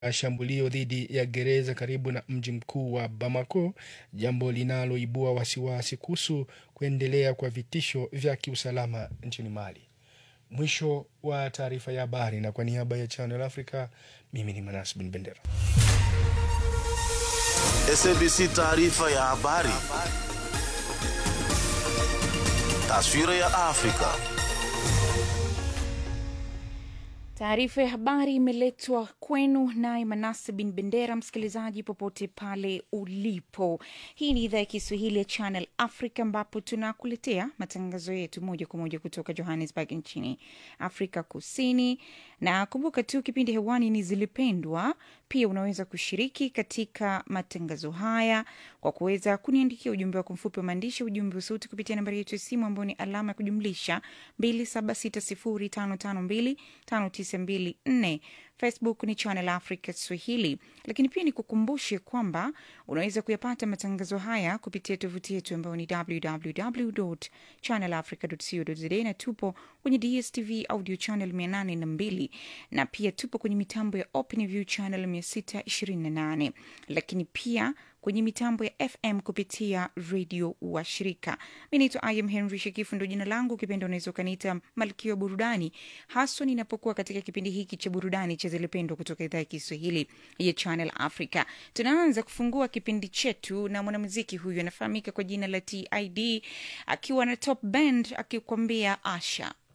shambulio dhidi ya gereza karibu na mji mkuu wa Bamako, jambo linaloibua wasiwasi kuhusu kuendelea kwa vitisho vya kiusalama nchini Mali. Mwisho wa taarifa ya habari, na kwa niaba ya Channel Africa, mimi ni Manas Bin Bendera. SABC taarifa ya habari. Taswira ya Afrika. Taarifa ya habari imeletwa kwenu naye Manase bin Bendera. Msikilizaji popote pale ulipo, hii ni idhaa ya Kiswahili ya Channel Africa ambapo tunakuletea matangazo yetu moja kwa moja kutoka Johannesburg nchini Afrika Kusini. Na kumbuka tu kipindi hewani ni Zilipendwa. Pia unaweza kushiriki katika matangazo haya kwa kuweza kuniandikia ujumbe wako mfupi wa maandishi, ujumbe wa sauti kupitia nambari yetu ya simu ambayo ni alama ya kujumlisha 2760552594. Facebook ni Channel Africa Swahili, lakini pia ni kukumbushe kwamba unaweza kuyapata matangazo haya kupitia tovuti yetu ambayo ni www channel africa co za na tupo kwenye DSTV audio channel 802 na pia tupo kwenye mitambo ya OpenView channel 628 lakini pia kwenye mitambo ya FM kupitia redio wa shirika. Mi naitwa Im Henry Shekifu, ndo jina langu. Ukipenda unaweza ukaniita malkia wa burudani, haswa ninapokuwa katika kipindi hiki cha burudani cha Zilipendwa kutoka idhaa ya Kiswahili ya Channel Africa. Tunaanza kufungua kipindi chetu na mwanamuziki huyu anafahamika kwa jina la TID akiwa na Top Band akikwambia Asha.